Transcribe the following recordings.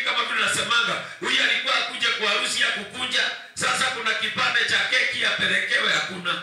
kama vile nasemanga huyu alikuwa akuja kwa harusi ya kukunja sasa kuna kipande cha keki apelekewe hakuna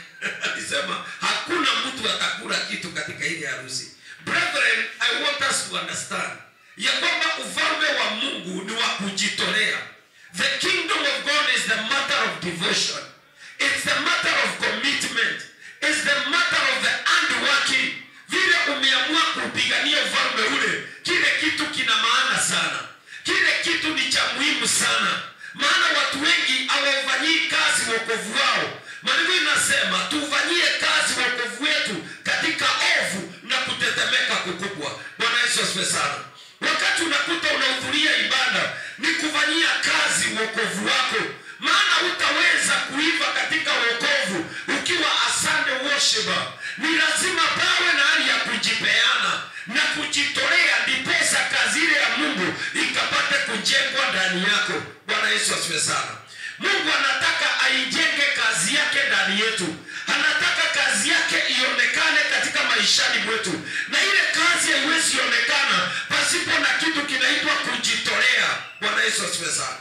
alisema hakuna mtu atakula kitu katika ile harusi brethren i want us to understand ya kwamba ufalme wa mungu ni wa kujitolea the kingdom of god is the matter of devotion it's the matter of commitment it's the matter of the handworking vile umeamua kupigania ufalme ule kile kitu kina maana sana kile kitu ni cha muhimu sana maana watu wengi hawaufanyii kazi wokovu wao maandiko inasema tufanyie kazi wokovu wetu katika ovu na kutetemeka kukubwa bwana yesu asifiwe sana wakati unakuta unahudhuria ibada ni kufanyia kazi wokovu wako maana utaweza kuiva katika wokovu ukiwa asande worshiper ni lazima pawe na hali ya kujipeana na kujitolea ndiposa kazi ile ya mungu ikapate kujengwa ndani yako bwana yesu asifiwe sana mungu anataka aijenge kazi yake ndani yetu anataka kazi yake ionekane katika maishani mwetu na ile kazi haiwezi onekana pasipo na kitu kinaitwa kujitolea bwana yesu asifiwe sana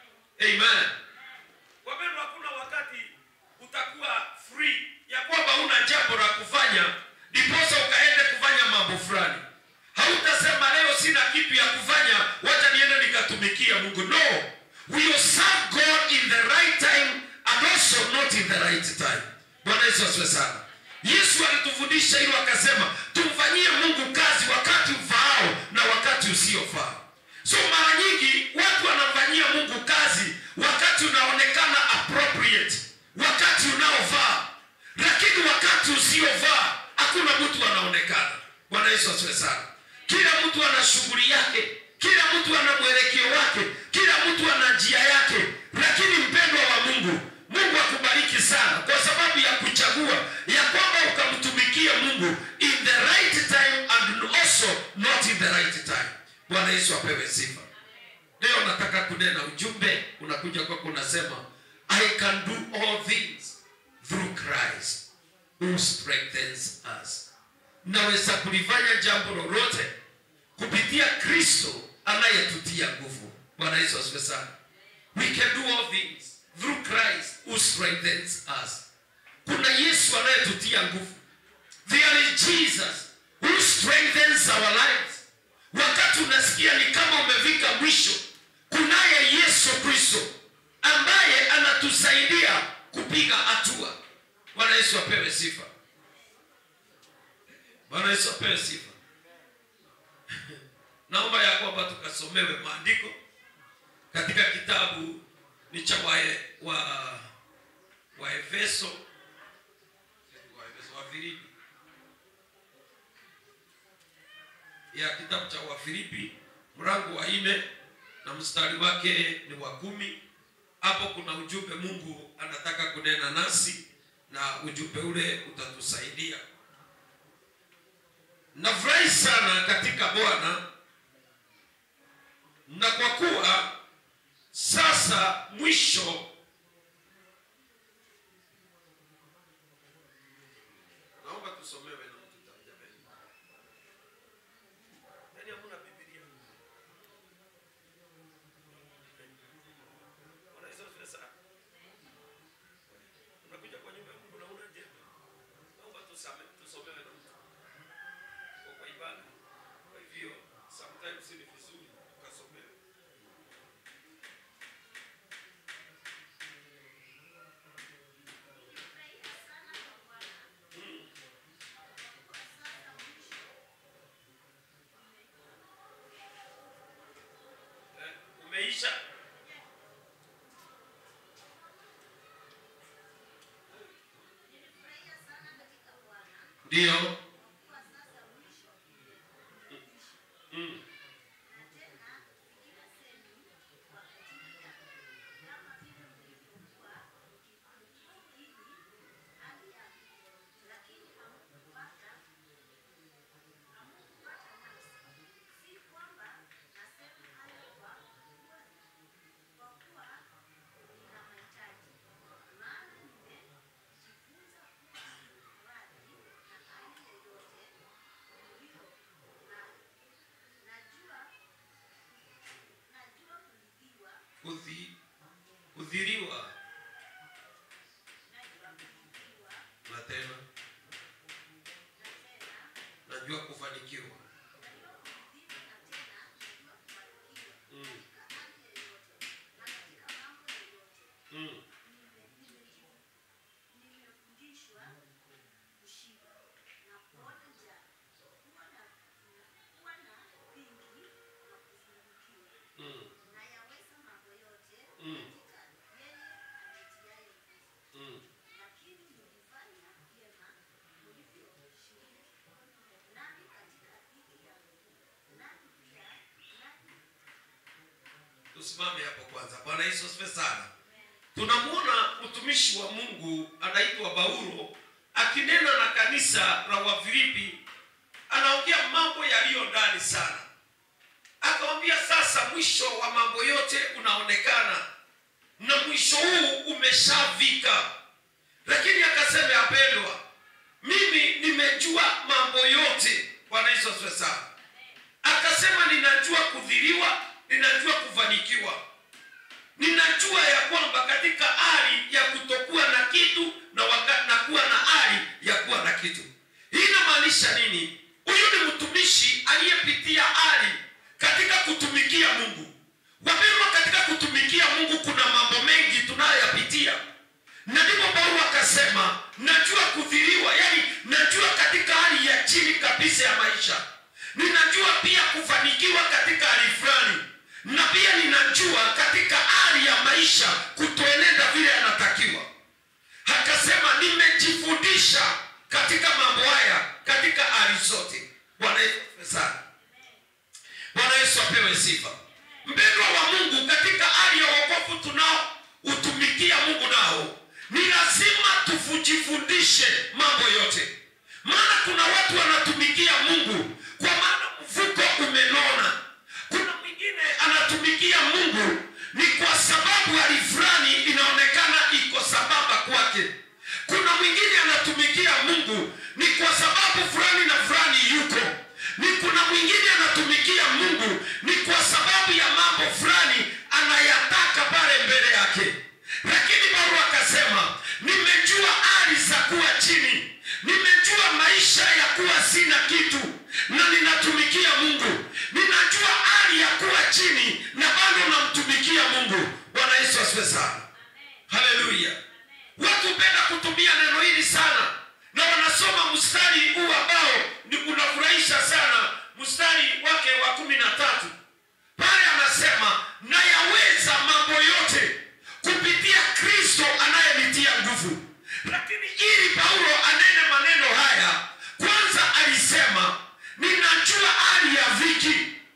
amen wapendwa hakuna wakati utakuwa free ya kwamba una jambo la kufanya ndiposa ukaende kufanya mambo fulani hautasema leo sina kitu ya kufanya wacha niende nikatumikia mungu no we will serve god in the right time and also not in the right time bwana yesu asiwe sana yesu alitufundisha hilo akasema tumfanyie mungu kazi wakati ufaao na wakati usiofaa so mara nyingi watu wanamfanyia mungu kazi wakati unaonekana appropriate wakati unaofaa lakini wakati usiofaa hakuna mtu anaonekana bwana yesu asiwe sana kila mtu ana shughuli yake kila mtu ana mwelekeo wake kila mtu ana njia yake lakini mpendwa wa mungu mungu akubariki sana kwa sababu ya kuchagua ya kwamba ukamtumikia mungu in the right time and also not in the right time bwana yesu apewe sifa leo nataka kunena ujumbe unakuja kwako unasema i can do all things through christ who strengthens us naweza kulifanya jambo lolote kupitia kristo anayetutia nguvu bwana yesu asifiwe sana we can do all things through christ who strengthens us kuna yesu anayetutia nguvu there is jesus who strengthens our lives wakati unasikia ni kama umefika mwisho kunaye yesu kristo ambaye anatusaidia kupiga hatua bwana yesu apewe sifa bwana yesu apewe sifa naomba ya kwamba tukasomewe maandiko katika kitabu ni cha wae, wa waefeso waefeso wa filipi ya kitabu cha wafilipi mlango wa nne na mstari wake ni wa kumi hapo kuna ujumbe mungu anataka kunena nasi na ujumbe ule utatusaidia nafurahi sana katika bwana na kwa kuwa sasa mwisho naomba tusomewe na mtu tajabeni yaani hamuna bibilia Bwana Yesu asifiwe sana. unakuja kwa nyumba ya mungu na una jembe naomba tusame tusomewe na mtu kwa kwa ibada kwa hivyo sometimes ni vizuri tukasomewe Eh, umeisha ndio Mm. kudhi, kudhiriwa na tena najua kufanikiwa mm. Mm. Mm. Mm. Mm. tusimame hapo kwanza bwana yesu asifiwe sana tunamwona mtumishi wa mungu anaitwa paulo akinena na kanisa la wafilipi anaongea mambo yaliyo ndani sana akawambia sasa mwisho wa mambo yote unaonekana na mwisho huu umeshavika lakini akasema yapendwa mimi nimejua mambo yote bwana yesu asifiwe sana akasema ninajua kudhiriwa ninajua kufanikiwa ninajua ya kwamba katika hali ya kutokuwa na kitu na, waka, na kuwa na hali ya kuwa na kitu hii inamaanisha nini huyu ni mtumishi aliyepitia hali katika kutumikia mungu wapendwa katika kutumikia mungu kuna mambo mengi tunayoyapitia na ndipo paulo akasema najua kudhiriwa yani najua katika hali ya chini kabisa ya maisha ninajua pia kufanikiwa katika hali fulani na pia ninajua katika hali ya maisha kutoenenda vile yanatakiwa akasema nimejifundisha katika mambo haya katika hali zote bwana yesu asifiwe sana bwana yesu apewe sifa mpendwa wa mungu katika hali ya wokovu tunao utumikia mungu nao ni lazima tujifundishe mambo yote maana kuna watu wanatumikia mungu kwa maana mfuko umenona kuna mwingine anatumikia mungu ni kwa sababu hali fulani inaonekana iko sambamba kwake kuna mwingine anatumikia mungu ni kwa sababu fulani na fulani yuko ni kuna mwingine anatumikia mungu ni kwa sababu ya mambo fulani anayataka pale mbele yake lakini paulo akasema nimejua hali za kuwa chini nimejua maisha ya kuwa sina kitu na ninatumikia mungu ninajua hali ya kuwa chini na bado namtumikia mungu bwana yesu asiwe sana haleluya watu hupenda kutumia neno hili sana na wanasoma mstari huu ambao ni unafurahisha sana mstari wake wa kumi na tatu pale anasema nayaweza mambo yote kupitia kristo anayenitia nguvu lakini ili paulo anene maneno haya kwanza alisema ninajua hali ya dhiki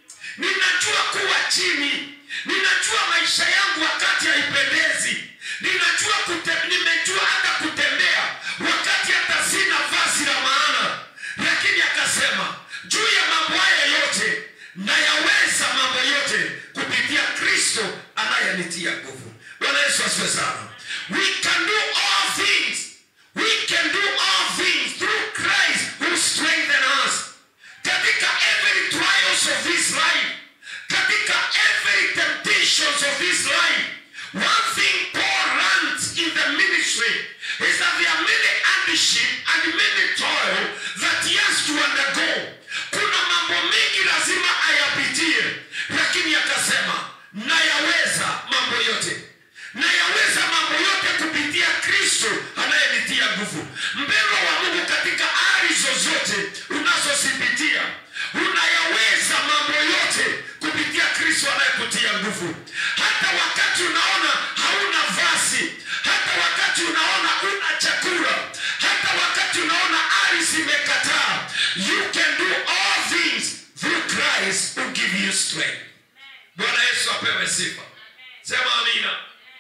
ninajua kuwa chini ninajua maisha yangu wakati haipendezi ninajua kute, nimejua hata kutembea wakati hata sina vazi la maana lakini akasema juu ya mambo haya yote nayaweza mambo yote kupitia kristo anayenitia nguvu bwana yesu asiwe sana we can do all things we can do all things through christ who strengthen us katika every trials of this life katika every temptations of this life one thing paul learns in the ministry is that there are many hardship and many toil that he has to undergo kuna mambo mengi lazima ayapitie lakini akasema nayaweza mambo yote nayaweza mambo yote kupitia kristo anayenitia nguvu mpendwa wa mungu katika hali zozote unazozipitia unayaweza mambo yote kupitia kristo anayekutia nguvu hata wakati unaona hauna vazi hata wakati unaona una chakula hata wakati unaona hali zimekataa you can do all things through christ who give you strength bwana yesu apewe sifa sema amina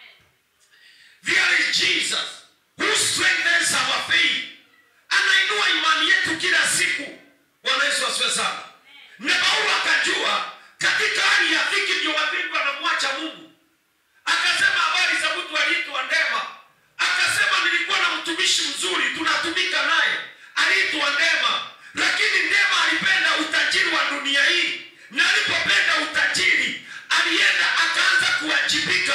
there is jesus who strengthens our faith anainua imani yetu kila siku bwana yesu asiwe sana na paulo akajua katika hali ya dhiki ndio wapendwa wanamwacha mungu akasema habari za mtu aliitwa ndema akasema nilikuwa na mtumishi mzuri tunatumika naye aliitwa ndema lakini ndema alipenda utajiri wa dunia hii na alipopenda utajiri alienda akaanza kuwajibika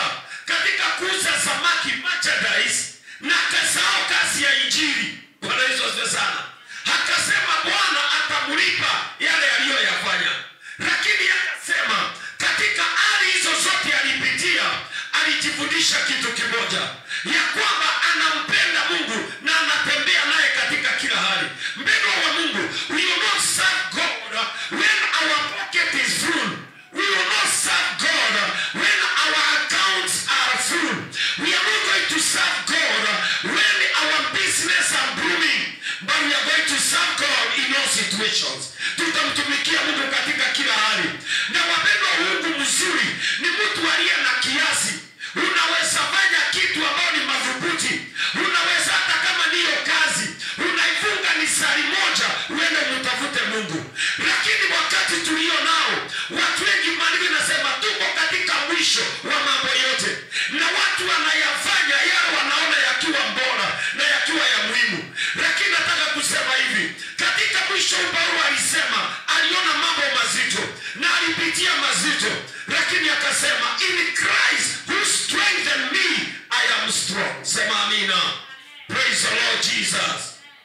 katika kuuza samaki merchandise na akasahau kazi ya injili bwana yesu asifiwe sana akasema bwana atamlipa yale aliyoyafanya lakini akasema katika hali hizo zote alipitia alijifundisha kitu kimoja ya kwamba anampenda mungu na anatembea naye katika kila hali mpendwa wa mungu we will not serve god when our pocket is full we will not serve god when our accounts are full we are not going to serve god when our business are booming but we are going to serve god in all situations tutamtumikia mungu katika kila hali na wapendwa mungu mzuri ni mtu aliye na kiasi unaweza fanya kitu ambayo ni madhubuti unaweza hata kama niyo kazi unaifunga ni sari moja uende umtafute mungu lakini wakati tulio nao watu wengi maandiko inasema tuko katika mwisho wa mambo yote na watu wanayafanya yale wanaona yakiwa bora na yakiwa ya muhimu lakini nataka kusema hivi katika mwisho huu paulo alisema aliona mambo mazito na alipitia mazito lakini akasema in christ who strengthened me i am strong sema amina praise the lord jesus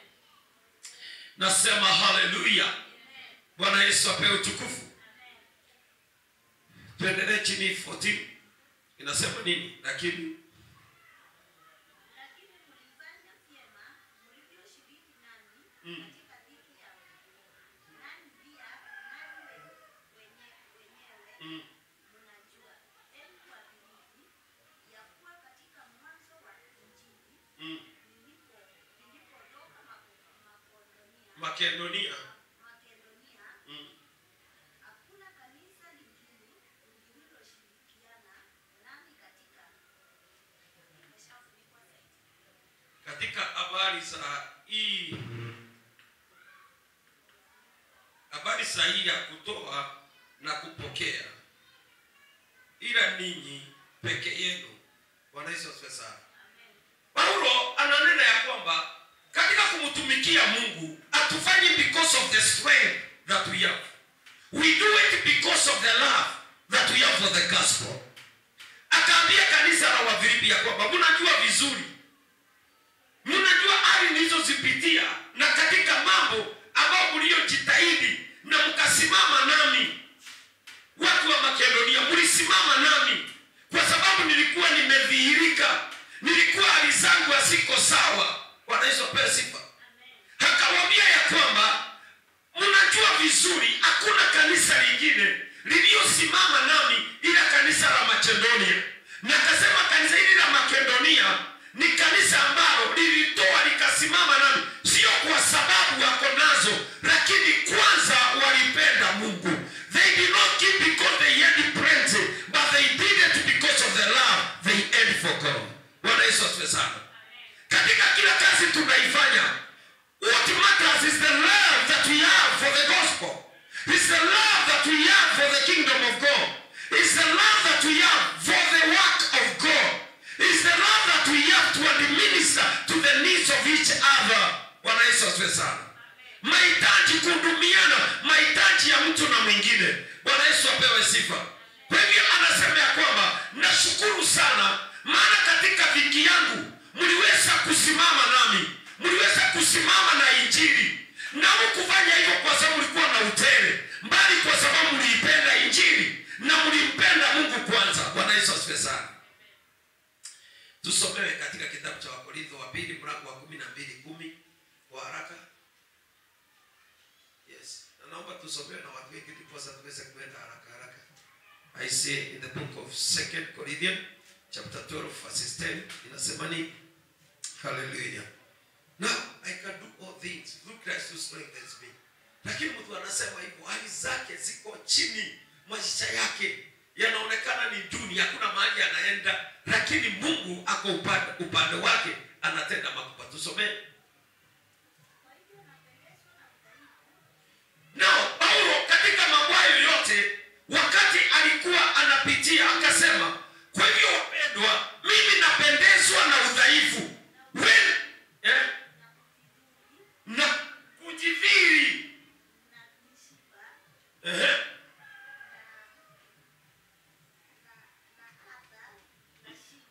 nasema haleluya bwana yesu apewe utukufu tuendelee chini 14 inasema nini lakini Lakini mlifanya vyema mlivyoshiriki nami katika dhiki yangu. Nani pia nanyi wenye- wenyewe mnajua, enyi Wafilipi, ya kuwa katika mwanzo wa Injili nilipo- nilipotoka Mako- Makedonia- makedonia Makedonia, mm. hakuna kanisa lingine lililoshirikiana nami katika nimeshafunikwa zaidi. katika habari za hii habari sahihi ya kutoa na kupokea ila ninyi peke yenu bwana yesu asifiwe sana paulo ananena ya kwamba katika kumtumikia mungu hatufanyi because of the strength that we have we do it because of the love that we have for the gospel akaambia kanisa la wafilipi ya kwamba mnajua vizuri mnajua hali nilizozipitia na katika mambo ambayo mliyojitahidi na mkasimama nami watu wa makedonia mlisimama nami kwa sababu nilikuwa nimedhihirika nilikuwa hali zangu haziko sawa bwana yesu apewe sifa akawambia ya kwamba mnajua vizuri hakuna kanisa lingine liliyosimama nami ila kanisa la makedonia na akasema kanisa hili la makedonia ni kanisa ambalo lilitoa likasimama nami sio kwa sababu wako nazo lakini kwanza walipenda mungu they did not give because they had plenty but they did it because of the love they had for god bwana yesu asifiwe sana katika kila kazi tunaifanya what matters is the love that we have for the gospel is the love that we have for the kingdom of god is the love that we have for the work of god is the love that we have to administer to the needs of each other bwana yesu asifiwe sana mahitaji kuhudumiana mahitaji ya mtu na mwingine bwana yesu apewe sifa kwa hivyo anasema ya kwamba nashukuru sana maana katika dhiki yangu mliweza kusimama nami mliweza kusimama na injili na mkufanya hivyo kwa sababu mlikuwa na utele mbali kwa sababu mliipenda injili na mlimpenda mungu kwanza bwana yesu asifiwe sana tusomewe katika kitabu cha wakorintho wa pili mlango wa kumi na mbili kumi kwa haraka yes na naomba tusomewe na watu wengi ndiposa tuweze kuenda haraka haraka i say in the book of second corinthian chapter 12 verses 10 inasema nini hallelujah now i can do all things through christ who strengthens me lakini mtu anasema hivyo hali zake ziko chini maisha yake yanaonekana ni duni hakuna mahali anaenda lakini mungu ako upande, upande wake anatenda makubwa tusomee Kwa hivyo napendezwa na udhaifu nao paulo katika mambo hayo yote wakati alikuwa anapitia akasema kwa hivyo wapendwa mimi napendezwa na udhaifu When, eh, na kujidhiri na mishipa Ehe. na hata na shida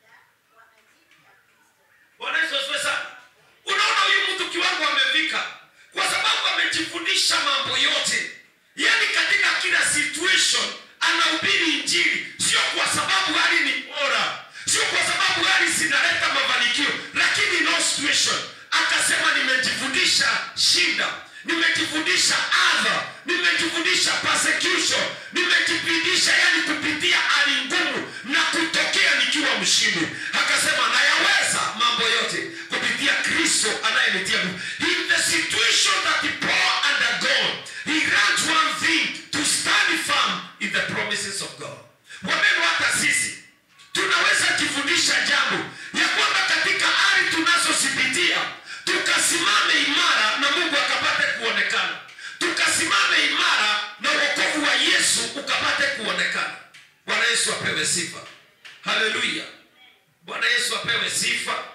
nimejifundisha shinda nimejifundisha adha nimejifundisha persecution nimejifundisha yani kupitia hali ngumu na kutokea nikiwa mshindi akasema nayaweza mambo yote kupitia kristo anayenitia nguvu in the situation that paul undergone he grants one thing to stand firm in the promises of god wapendwa hata sisi tunaweza jifundisha jambo ya kwamba katika hali tunazozipitia tukasimame imara na mungu akapate kuonekana tukasimame imara na wokovu wa yesu ukapate kuonekana bwana yesu apewe sifa haleluya bwana yesu apewe sifa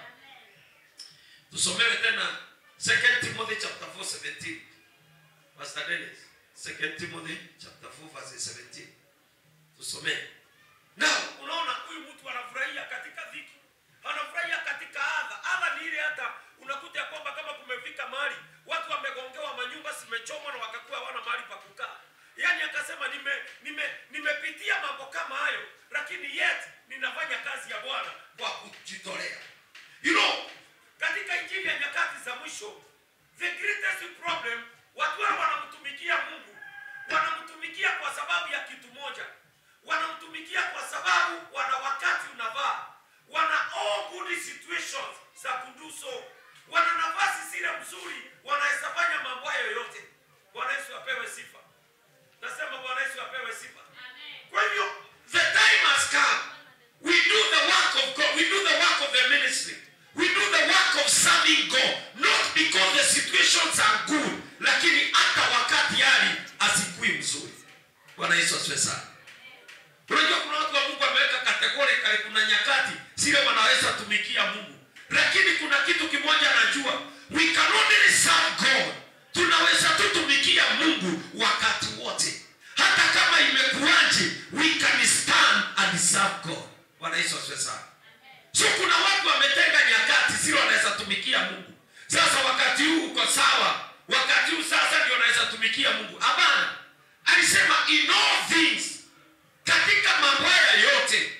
tusomewe tena 2 timothy chapter 4 17 pastor dennis 2 timothy chapter 4 verse 17 tusomee na unaona huyu mtu anafurahia katika dhiki anafurahia katika adha adha ni ile hata unakuta ya kwamba kama kumefika mahali watu wamegongewa manyumba zimechomwa na wakakuwa hawana mahali pa kukaa yaani akasema nime nime nimepitia mambo kama hayo lakini yet ninafanya kazi ya bwana kwa kujitolea you know katika injili ya nyakati za mwisho the greatest problem watu wao wanamtumikia mungu wanamtumikia kwa sababu ya kitu moja wanamtumikia kwa sababu wana wakati unavaa wana all good situations za kuduso wana nafasi zile mzuri wanaweza fanya mambo hayo yote bwana yesu apewe sifa nasema bwana yesu apewe sifa kwa hivyo The time has come. We do the work of God. We do the work of the ministry. We do the work of serving God. Not because the situations are good, lakini hata wakati hali asikui mzuri. Bwana Yesu asifiwe sana. Unajua kuna watu wa Mungu wameweka categorically, kuna nyakati zile wanaweza tumikia Mungu, lakini kuna kitu kimoja najua, we can only serve God. Tunaweza tu tumikia Mungu wakati wote, hata kama imekuwaje, we can stand and serve God. Bwana Yesu asifiwe sana. So kuna watu wametenga nyakati zile wanaweza tumikia Mungu. Sasa wakati huu uko sawa, wakati huu sasa ndio wanaweza tumikia Mungu. Hapana, alisema in all things katika mambo haya yote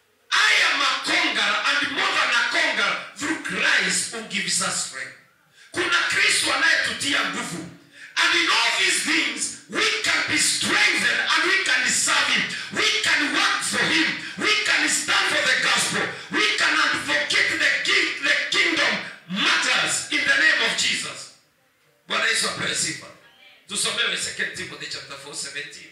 I am a conqueror and more than a conqueror through Christ who gives us strength. Kuna Kristo anayetutia nguvu. And in all these things we can be strengthened and we can serve him. We can work for him. We can stand for the gospel. We can advocate the, king, the kingdom matters in the name of Jesus. Bwana Yesu apewe sifa. Tusomewe 2 Timothy chapter 4 17.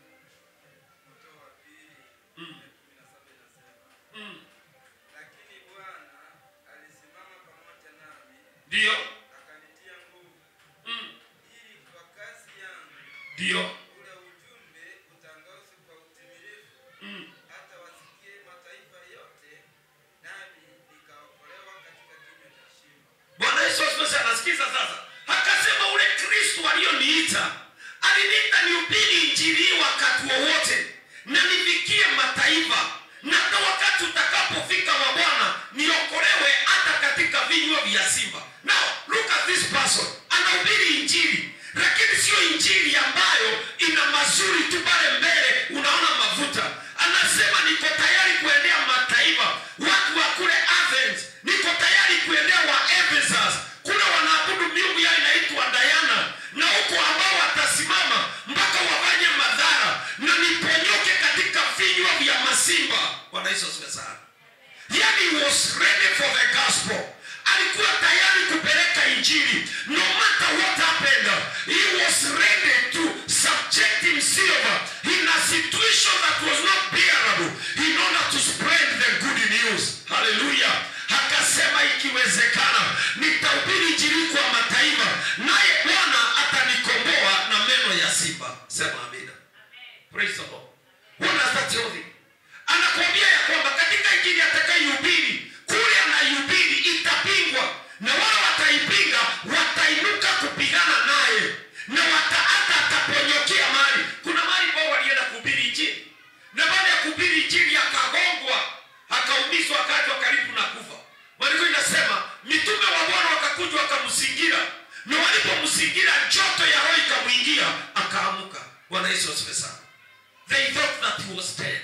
Lakini Bwana alisimama pamoja nami Ndio, akanitia nguvu Mm. ili kwa kazi yangu ndio, ule ujumbe utangazwe kwa utimilifu Mm. hata wasikie mataifa yote, nami nikaokolewa katika kinywa cha shimo. Bwana Yesu asifiwe sana. Sikiza sasa, akasema ule Kristo aliyoniita aliniita nihubiri injili hii wakati wowote na nifikie mataifa, na hata wakati utakapofika wa Bwana niokolewe hata katika vinywa vya simba. Now look at this person, anahubiri injili, lakini sio injili ambayo ina mazuri tu pale mbele, unaona mafuta. Anasema niko tayari kuendea mataifa, watu wa kule Athens, niko tayari kuendea wa Ephesus, kule wanaabudu miungu yao inaitwa Diana, na huko ambao watasimama mpaka wafanye madhara na niponyoke katika vinywa vya masimba. Bwana Yesu asifiwe sana. Yani he was ready for the gospel. Alikuwa tayari kupeleka injili. No matter what happened, he was ready to subject himself in a situation that was not bearable in order to spread the good news. Hallelujah. Akasema ikiwezekana nitahubiri injili kwa mataifa, naye Bwana atanikomboa na meno ya simba. Sema amina. Praise the Lord. What does that tell thee? Anakuambia ya kwamba katika injili atakayohubiri kule anaihubiri itapingwa, na wale wataipinga watainuka kupigana naye, na wata hata ataponyokea mahali. Kuna mahali ambao walienda kuhubiri injili, na baada ya kuhubiri injili akagongwa, akaumizwa, akaachwa karibu na kufa. Maandiko inasema mitume wa Bwana wakakuja wakamzingira, na walipomzingira joto ya roho ikamwingia, akaamuka. Bwana Yesu asifiwe sana. They thought that he was dead.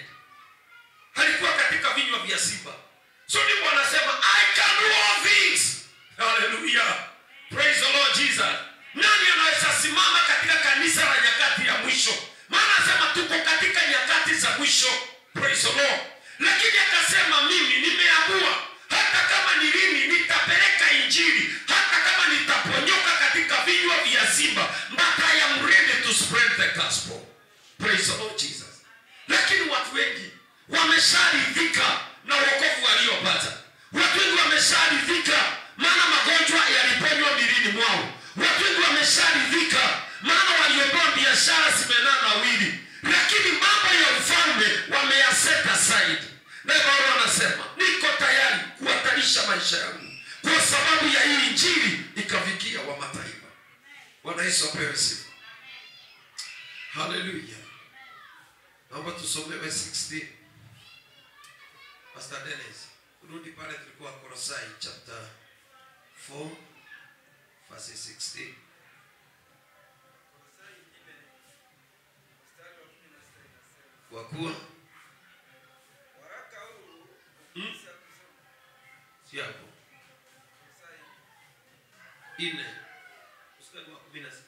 Alikuwa katika vinywa vya simba. So ndipo anasema I can do all things. Hallelujah. praise the lord jesus nani anaweza simama katika kanisa la nyakati ya mwisho maana anasema tuko katika nyakati za mwisho praise the lord lakini akasema mimi nimeamua hata kama ni lini nitapeleka injili hata kama nitaponyoka katika vinywa vya simba but i am ready to spread the gospel praise the lord jesus lakini watu wengi wamesharidhika na wokovu waliopata watu wengi wamesharidhika maana magonjwa yaliponywa milini mwao watu wengi wamesharidhika maana waliopewa biashara zimenaa nawili lakini mambo ya ufalme wameyaset aside naye paulo anasema niko tayari kuhatarisha maisha yangu kwa sababu ya hii injili ikafikia wa mataifa bwana yesu apewe sifa haleluya naomba tusomewe 16 pastor dennis rudi pale tulikuwa korosai chapter 4 verse 16 Kolosai nne, mstari wa kumi na sita inasema, kwa kuwa waraka huu ukisha kusoma si hapo Kolosai ine mstari wa kumi na sita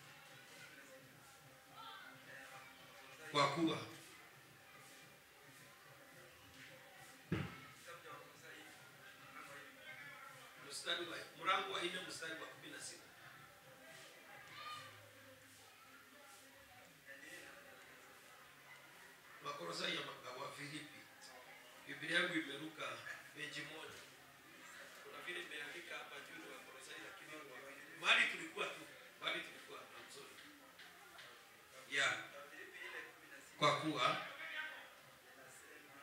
kwa kuwa kitabu cha Wakolosai mlango wa nne. mstari wa mlango wa ine mstari wa kumi na sita makorosai ya maka- wa filipi biblia yangu imeruka peji moja kuna vile imeandika hapa juu ni wakorosai lakini ni wa Filipi. mahali tulikuwa tu mahali tulikuwa I'm sorry. yeah Wafilipi ile kumi na sita kwa kuwa inasema,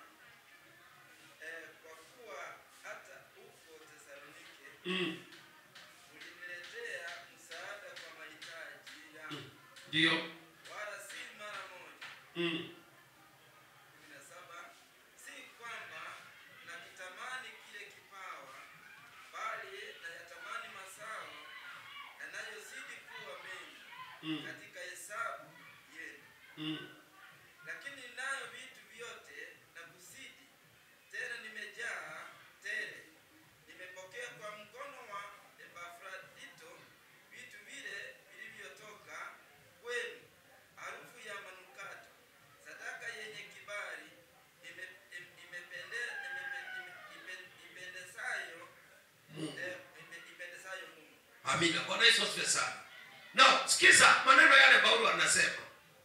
eh, kwa kuwa hata huko Tesalonike mm, uliniletea msaada kwa mahitaji yangu, ndio wala si mara moja. mm, kumi na saba si kwamba nakitamani kile kipawa, bali nayatamani mazao yanayozidi kuwa mengi mm, katika hesabu yenu. mm. Lakini ninayo vitu vyote na kuzidi, tena nimejaa tele. Nimepokea kwa mkono wa Epafrodito vitu vile vilivyotoka kwenu, harufu ya manukato, sadaka yenye kibali, ime- im- imepende- imepe- ime- ipe- ipendezayo Mungu. eh, ime- ipendezayo Mungu. amina bwana yesu asifiwe sana na sikiza maneno yale paulo anasema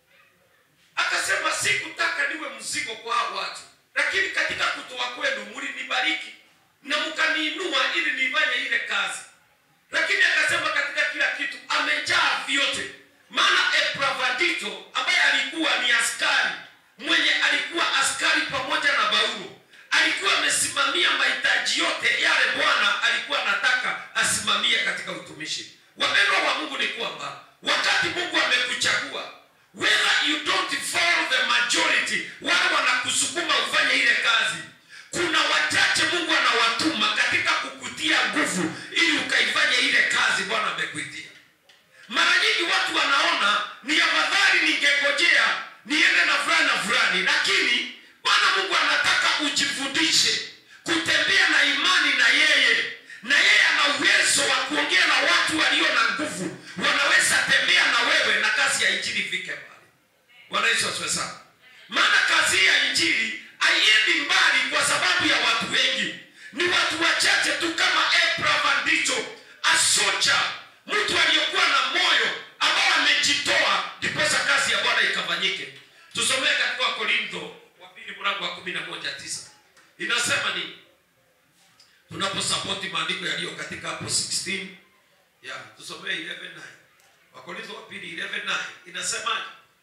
akasema sikutaka niwe mzigo kwa hao watu lakini katika kutoa kwenu mlinibariki na mkaniinua ili nifanye ile kazi lakini akasema katika kila kitu amejaa vyote maana epravadito ambaye alikuwa ni askari mwenye alikuwa askari pamoja na paulo alikuwa amesimamia mahitaji yote yale bwana alikuwa anataka asimamie katika utumishi wapendwa wa mungu ni kwamba wakati mungu amekuchagua whether you don't follow the majority wale wanakusukuma ufanye ile kazi kuna wachache mungu anawatuma katika kukutia nguvu ili ukaifanye ile kazi bwana amekuitia mara nyingi watu wanaona ni afadhali ningengojea niende na fulani na fulani lakini bwana mungu anataka ujifundishe kutembea na imani na yeye na yeye ana uwezo wa kuongea na watu walio na nguvu wanaweza tembea na wewe na kazi ya injili ifike mbali bwana yesu asiwe sana maana kazi hii ya injili haiendi mbali kwa sababu ya watu wengi ni watu wachache tu kama abraham ndicho asocha mtu aliyekuwa na moyo ambao amejitoa ndiposa kazi ya bwana ikafanyike tusomee katika wakorintho wa pili mlango wa kumi na moja tisa inasema nini tunaposapoti maandiko yaliyo katika hapo 16 ya tusomee 11:9 wakorintho wa pili 11:9 inasemaje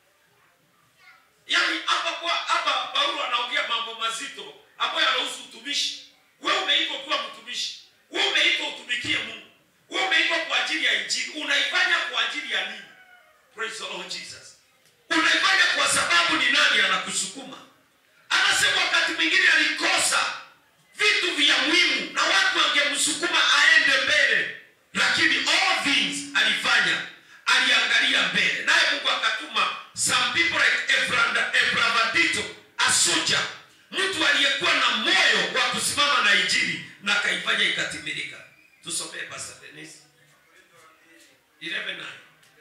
yaani hapa kwa hapa paulo anaongea mambo mazito ambayo yanahusu utumishi wewe umeitwa kuwa mtumishi wewe umeitwa utumikie mungu wewe umeitwa kwa ajili ya injili unaifanya kwa ajili ya nini praise the lord jesus unaifanya kwa sababu ni nani anakusukuma anasema wakati mwingine alikosa vitu vya muhimu na watu wangemsukuma aende mbele lakini all things alifanya aliangalia mbele naye mungu akatuma some people like Ebranda- ebravadito asuja mtu aliyekuwa na moyo wa kusimama na injili na akaifanya ikatimilika tusomee pastor Dennis. Wakorintho wa pili 11:9. 11:9 nasema,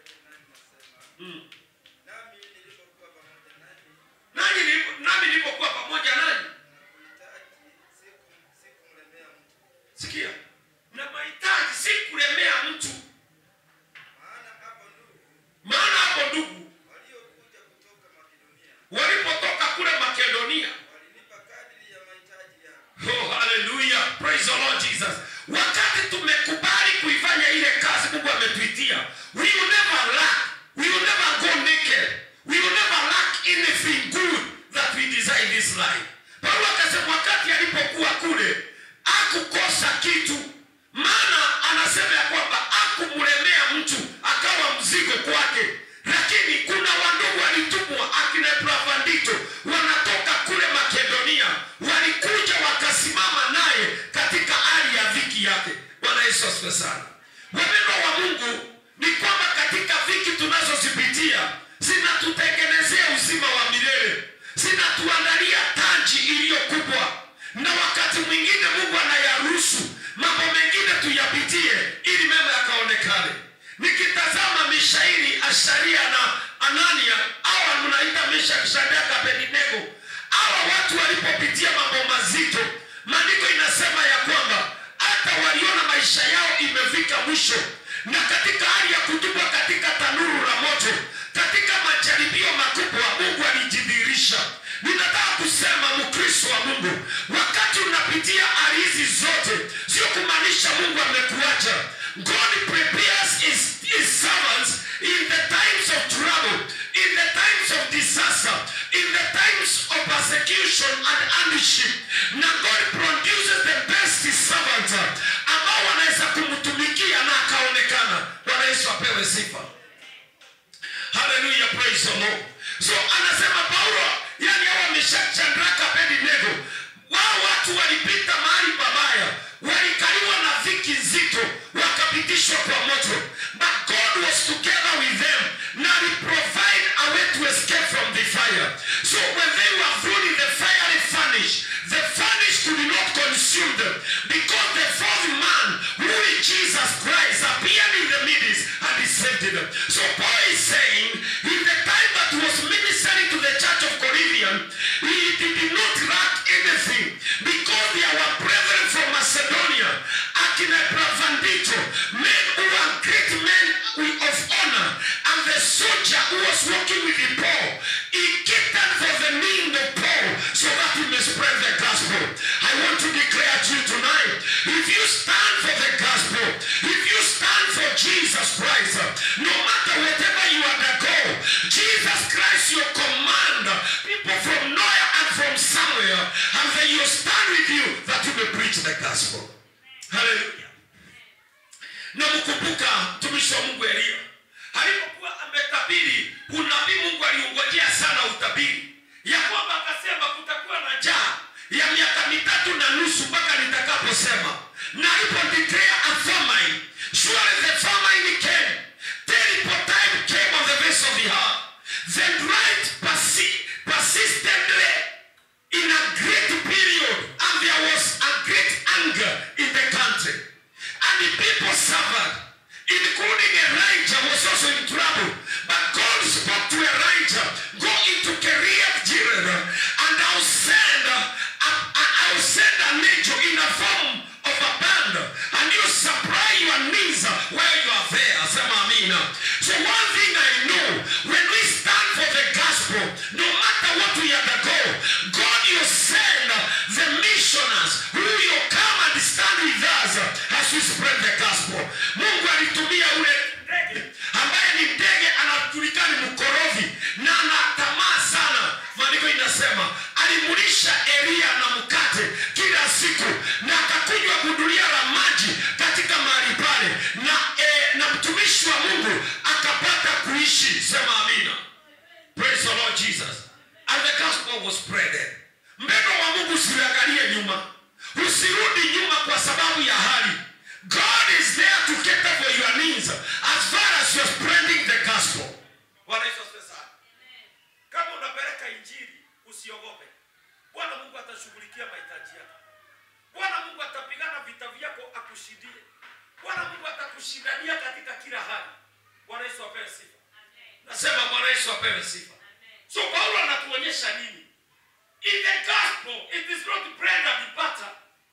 Mm. nami nilipokuwa pamoja nanyi Nanyi nilipo- nami nilipokuwa pamoja nanyi na kuhitaji siku sikumlemea mtu, sikia na mahitaji si kulemea mtu maana hapo ndugu maana hapo ndugu waliokuja kutoka Makedonia walipotoka kule makedonia walinipa kadiri ya mahitaji yao. oh, haleluya praise the lord jesus wakati tumekubali kuifanya ile kazi mungu ametuitia we will never lack we will never go naked we will never lack anything good that we desire in this life paulo akasema wakati alipokuwa kule akukosa kitu maana anasema ya kwamba akumlemea mtu akawa mzigo kwake lakini kuna wandugu walitumwa akina Epafrodito wanatoka kule Makedonia, walikuja wakasimama naye katika hali ya dhiki yake. Bwana Yesu asifiwe sana. Wapendwa wa Mungu, ni kwamba katika dhiki tunazozipitia zinatutengenezea uzima wa milele, zinatuandalia taji iliyo kubwa, na wakati mwingine Mungu anayaruhusu mambo mengine tuyapitie ili mema yakaonekane nikitazama mishairi asharia na anania awa mnaita meshaki shadraka abednego hawa watu walipopitia mambo mazito maandiko inasema ya kwamba hata waliona maisha yao imefika mwisho na katika hali ya kutupwa katika tanuru la moto katika majaribio makubwa mungu alijidhihirisha ninataka kusema mkristo wa mungu wakati unapitia hali hizi zote sio kumaanisha mungu amekuacha god prepares his, his servants in the times of trouble in the times of disaster in the times of persecution and hardship na god produces the best servants ambao wanaweza kumtumikia na akaonekana bwana yesu apewe sifa haleluya praise the lord so anasema paulo yani hawa wameshachadraka abednego wao watu walipita mahali pabaya walikaliwa na dhiki nzito wakapitishwa kwa moto but god was together with them na provide a way to escape from the fire so when they were thrown in the fiery furnace the furnace could not consume them because the fourth man who is jesus christ appeared in the midst and he saved them so paul is saying in the time that he was ministering to the church of corinthian he did not lack anything because they were brethren from macedonia akina Epaphroditus, men who were great men of honor and the soldier who was working with the Paul he catered for the need of Paul so that he may spread the gospel I want to declare to you tonight if you stand for the gospel if you stand for Jesus Christ no matter whatever you undergo Jesus Christ your commander people from nowhere and from somewhere and then you stand with you that you may preach the gospel haleluya na mkumbuka mtumishi wa mungu elia alipokuwa ametabiri unabii mungu aliungojea sana utabiri ya kwamba akasema kutakuwa na njaa ya miaka mitatu na nusu mpaka nitakaposema na alipo declare a famine surely the famine came terrible time came on the face of the earth the drought persi- persistently in a great period and there was a great anger in the country and the people suffered including Elijah was also in trouble but God spoke to Elijah go into Kiriath Jearim and I'll send uh, a- a- I'll send an angel in the form of a band and you supply your needs while you are there sema amina so one thing I know when we stand for the gospel no matter what we undergo God you send the missioners who will come and stand with us as we spread the gospel Mungu alitumia ule ndege ambaye ni ndege anajulikana ni mkorofi na ana tamaa sana maandiko inasema alimulisha Elia na mkate kila siku na akakunywa gudulia la maji katika mahali pale na, eh, na mtumishi wa Mungu akapata kuishi sema amina praise the Lord Jesus and the gospel was spreaded mpendo wa Mungu usiangalie nyuma usirudi nyuma kwa sababu ya hali God is there to cater for your needs as far as you're spreading the gospel Bwana Yesu asifiwe sana. Kama unapeleka injili usiogope. Bwana Mungu atashughulikia mahitaji yako. Bwana Mungu atapigana vita vyako akushindie. Bwana Mungu atakushindania katika kila hali. bwana yesu apewe sifa nasema bwana yesu apewe sifa so paulo anatuonyesha nini in the gospel it is not bread and butter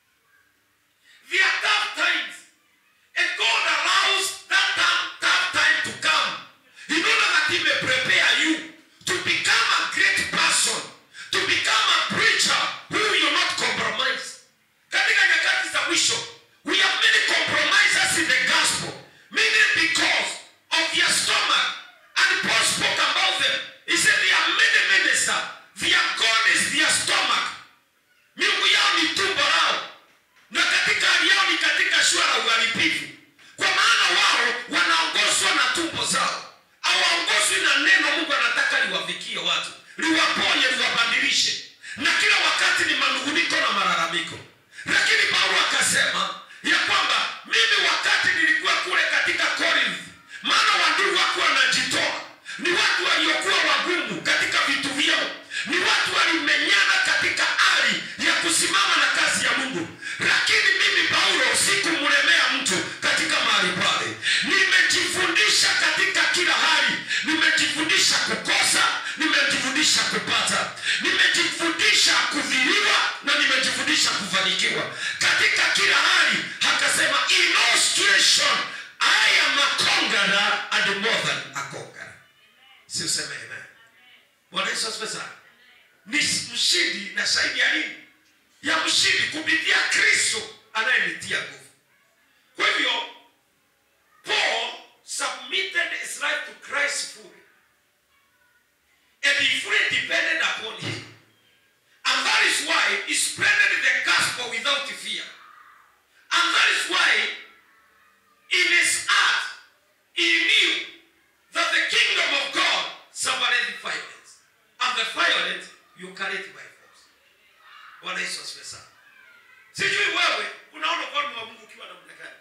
There are tough times. And God allows that tough, tough time to come in order that He may prepare you to become a great person, to become a preacher who will not compromise. Katika nyakati za mwisho, we have many compromisers in the gospel, meaning because of their stomach. And Paul spoke about them. He said there are many ministers, their God is their stomach. Miungu yao ni tumbo lao na katika hali yao ni katika shua la uharibifu, kwa maana wao wanaongozwa na tumbo zao, hawaongozwi na neno Mungu anataka liwafikie watu, liwaponye, liwabadilishe, na kila wakati ni manunguniko na malalamiko. Lakini Paulo akasema ya kwamba mimi wakati nilikuwa kule katika Corinth, maana wandugu wako wanajitoa, ni watu waliokuwa wagumu katika vitu vyao, ni watu walimenyana katika hali ya kusimama na kazi ya Mungu. Lakini mimi Paulo sikumlemea mtu katika mahali pale, nimejifundisha katika kila hali, nimejifundisha kukosa, nimejifundisha kupata, nimejifundisha kudhiliwa na nimejifundisha kufanikiwa katika kila hali. Akasema in all situation I am a conqueror and more than a conqueror. Si useme amen. Bwana Yesu asifiwe sana. Ni mshindi na shahidi ya nini? Ya mshindi kupitia Kristo anayenitia nguvu. Kwa hivyo Paul submitted his life to Christ fully. And he fully depended upon him. And that is why he spreaded the gospel without fear. And that is why in his heart he knew that the kingdom of God suffered violence. And the violent you carry it by force. Bwana Yesu asifiwe sana. Sijui wewe unaona ufalme wa Mungu ukiwa namna gani?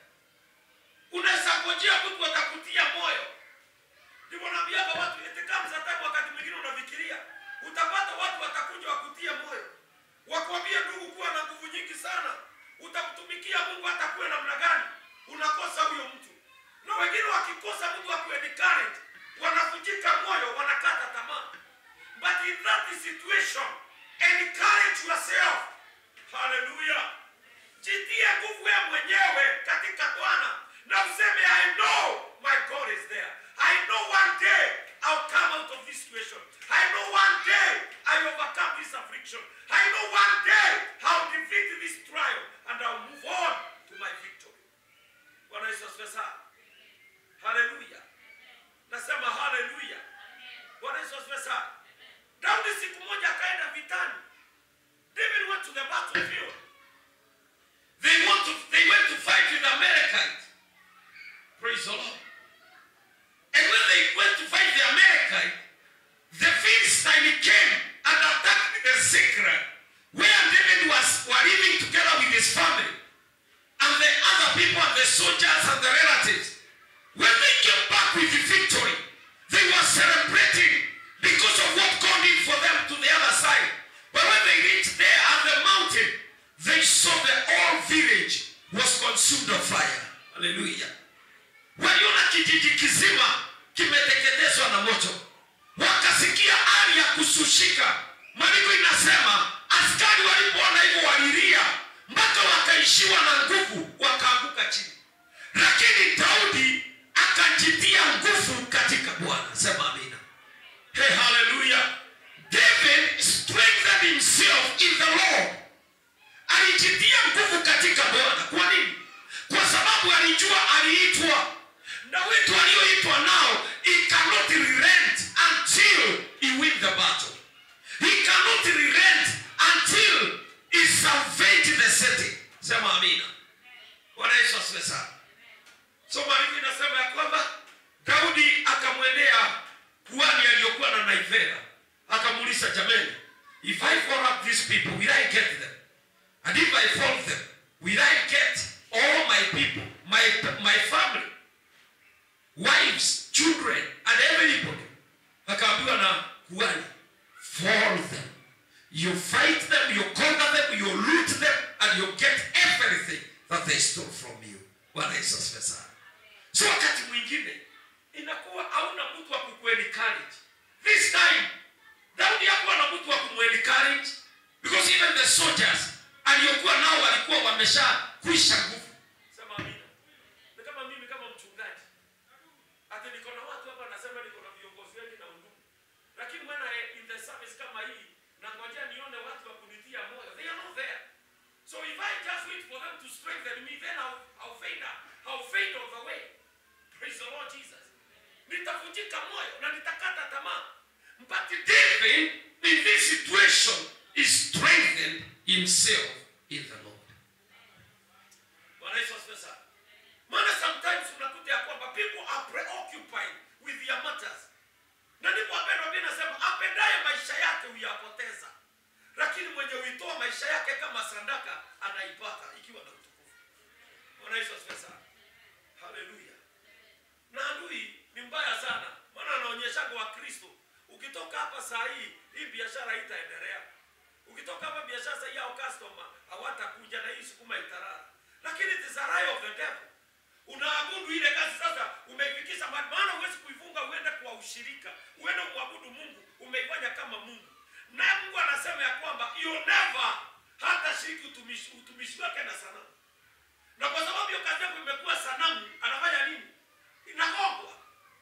Unaweza ngojea mtu atakutia moyo. Ndivyo naambiaga watu eti kama satani wakati mwingine unafikiria utapata watu watakuja wakutie moyo. Wakwambie ndugu kuwa na nguvu nyingi sana. Utamtumikia Mungu atakuwa namna gani? Unakosa huyo mtu. Na wengine wakikosa mtu akuwe encourage, wanavunjika moyo, wanakata tamaa. But in that situation, encourage yourself. Hallelujah. Jitie nguvu wewe mwenyewe katika Bwana na useme I know my God is there. I know one day I'll come out of this situation. I know one day I overcome this affliction. I know one day I'll defeat this trial and I'll move on to my victory. Bwana Yesu asifiwe sana. Hallelujah. Nasema hallelujah. Bwana Yesu asifiwe sana. Daudi siku moja akaenda vitani. David went to the battlefield. They want to they went to fight with Amalekites. Praise the Lord. And when they went to fight the Amalekite, the Philistine came and attacked the Ziklag, where David was were living together with his family, and the other people and the soldiers and the relatives. When they came back with the victory, they were celebrating because of what God did for them to the other side. But when they reached there at the mountain, they saw the whole village was consumed of fire. Hallelujah. Waliona kijiji kizima kimeteketezwa na moto, wakasikia hali ya kusushika. Maandiko inasema askari walipoona hivyo walilia mpaka wakaishiwa na nguvu, wakaanguka chini. Lakini Daudi akajitia nguvu katika Bwana. Sema amina. Hey, hallelujah. David strengthened himself in the Lord. Alijitia nguvu katika Bwana. Kwa nini? Kwa sababu alijua aliitwa na wito alioitwa nao, he cannot relent until he win the battle. He cannot relent until he salvage the city. Sema amina. Bwana Yesu asifiwe sana. So maandiko inasema ya kwamba Daudi akamwendea kuhani aliyokuwa na naivera, akamuuliza, jameni, if I fall up these people, will I get them? And if I fall them, will I get all my people, my, my family, wives, children, and everybody? Akaambiwa na kuhani, fall them. You fight them, you conquer them, you loot them, and you get everything that they stole from you. Bwana Yesu asifiwe sana. So wakati mwingine inakuwa soldiers aliokuwa nao walikuwa wameshakwisha nguvu Sema amina. Ni kama mimi kama mchungaji. Ati niko na watu hapa nasema niko na viongozi wengi na undugu. Lakini when I in the service kama hii na ngojea nione watu wa kunitia moyo. They are not there. So if I just wait for them to strengthen me then I'll, I'll fade out. I'll fade on the way. Praise the Lord Jesus. Nitavunjika moyo na nitakata tamaa. But David in this situation is strengthened himself in the Lord Bwana Yesu asifiwe sana. Maana sometimes unakuta ya kwamba people are preoccupied with their matters. Na ndipo wapendwa, Biblia inasema apendaye maisha yake huyapoteza, lakini mwenye huitoa maisha yake kama sadaka anaipata ikiwa na utukufu. Bwana Yesu asifiwe sana. Haleluya. Na adui ni mbaya sana, maana anaonyeshaga Wakristo, ukitoka hapa saa hii, hii biashara haitaendelea. Ukitoka hapa biashara saa hii, hao customer hawatakuja na hii sukuma itarara. Lakini it is a lie of the devil. Unaabudu ile kazi sasa, umeifikisha mahali, maana huwezi kuifunga uende kwa ushirika, uende kumwabudu Mungu, umeifanya kama Mungu. Na Mungu anasema ya kwamba you never hata shiriki utumishi, utumishi wake na sanamu na kwa sababu hiyo kazi yako imekuwa sanamu, anafanya nini? Inagongwa,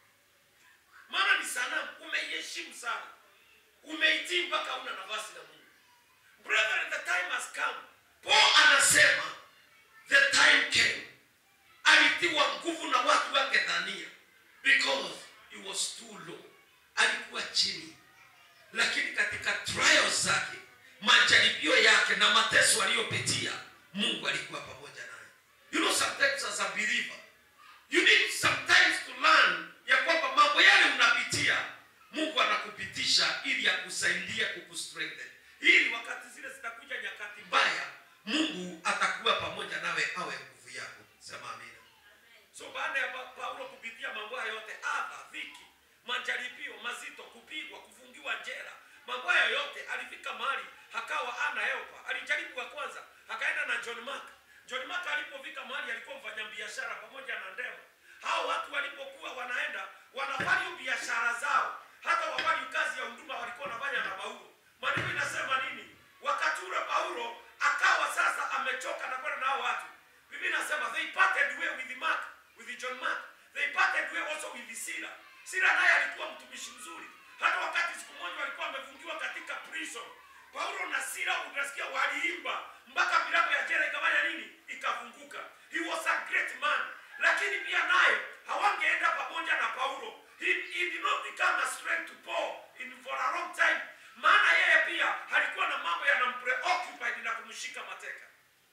maana ni sanamu. Umeiheshimu sana, umeitii mpaka una nafasi na Mungu. Brethren, the time has come. Paul anasema the time came alitiwa nguvu na watu wake dhania because he was too low alikuwa chini lakini katika trials zake majaribio yake na mateso aliyopitia mungu alikuwa pamoja naye you know sometimes as a believer you need sometimes to learn ya kwamba mambo yale unapitia mungu anakupitisha ili akusaidie kukustrengthen ili wakati zile zitakuja nyakati mbaya mungu atakuwa pamoja nawe awe nguvu yako sema amina So baada ya Pa- Paulo kupitia mambo haya yote, adha, dhiki, majaribio mazito, kupigwa, kufungiwa jela, mambo haya yote, alifika mahali akawa ana helpa. Alijaribu kwa kwanza, akaenda na John Mark. John Mark alipofika mahali alikuwa mfanyabiashara pamoja na Ndema. Hao watu walipokuwa wanaenda wanafanya biashara zao, hata wafanya kazi ya huduma walikuwa wanafanya na Paulo. Maandiko inasema nini? Wakati ule Paulo akawa sasa amechoka na kwenda na hao watu. Biblia inasema they parted way with Mark, with John Mark. They parted way also with Sila. Sila naye alikuwa mtumishi mzuri. Hata wakati siku moja walikuwa wamefungiwa katika prison. Paulo na Sila unasikia waliimba mpaka milango ya jela ikafanya nini? Ikafunguka. He was a great man. Lakini pia naye hawangeenda pamoja na Paulo. He, he did not become a strength to Paul in for a long time. Maana yeye pia alikuwa na mambo yanampreoccupied na kumshika mateka.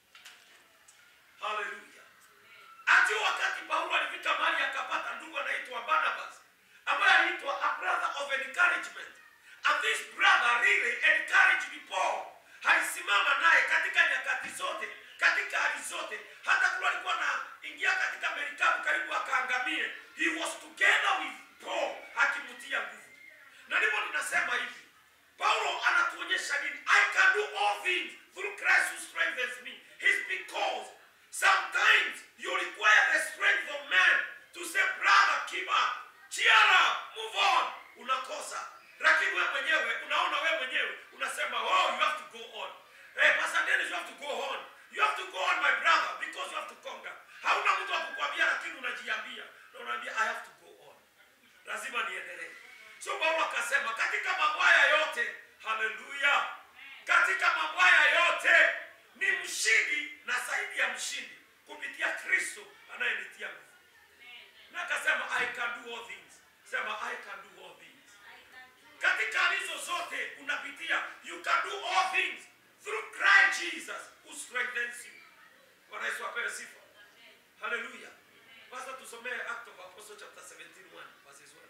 Haleluya. Ati wakati Paulo alifika mahali akapata ndugu anaitwa Barnabas ambaye aliitwa a brother of encouragement. And this brother really encouraged Paul. Alisimama naye katika nyakati zote, katika hali zote. Hata kule alikuwa anaingia katika merikabu karibu akaangamie. He was together with Paul akimtia nguvu. Na ndipo ninasema hivi. Paulo anatuonyesha nini? I can do all things through Christ who strengthens me. It's because sometimes you require the strength of man to say, brother, keep up, cheer up, move on. Unakosa. Lakini wewe mwenyewe unaona wewe mwenyewe unasema, oh, you have to go on. Hey, Pastor Dennis, you have to go on. You have to go on, my brother, because you have to conquer. Hauna mtu wa kukwambia, lakini unajiambia na unaambia I have to go on lazima niendelee. So Paulo akasema katika mambo haya yote, haleluya, katika mambo haya yote ni mshindi na zaidi ya mshindi kupitia Kristo anayenitia nguvu. Na akasema I can do all things. Sema I can do all things. Katika hizo zote unapitia, you can do all things through Christ Jesus who strengthens you. Bwana Yesu apewe sifa. Haleluya. Basi tusomee Act of Apostles chapter 17 1 verses 1.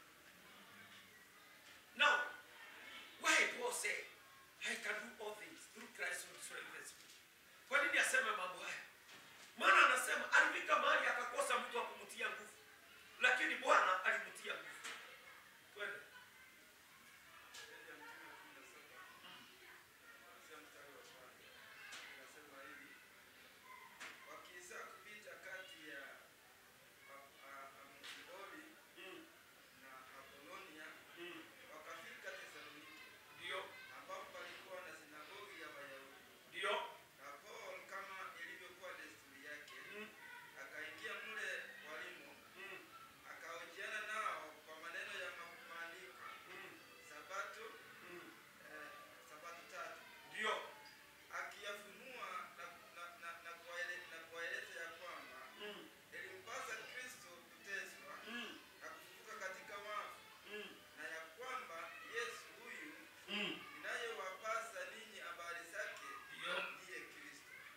Now, why Paul say, I can do all things through Christ who strengthens me. Kwa nini aseme mambo haya? Maana anasema alifika mahali akakosa mtu wa kumtia nguvu, lakini Bwana alimtia nguvu. Twende. Mbele ya Mtume kumi na saba, kuanzia mstari wa kwanza. Inasema hivi, wakiisha kupita kati ya A- A- Amfidoli Mm, na Apolonia, mm, wakafika Thesalonike, Ndio. ambapo palikuwa na sinagogi ya Wayahudi.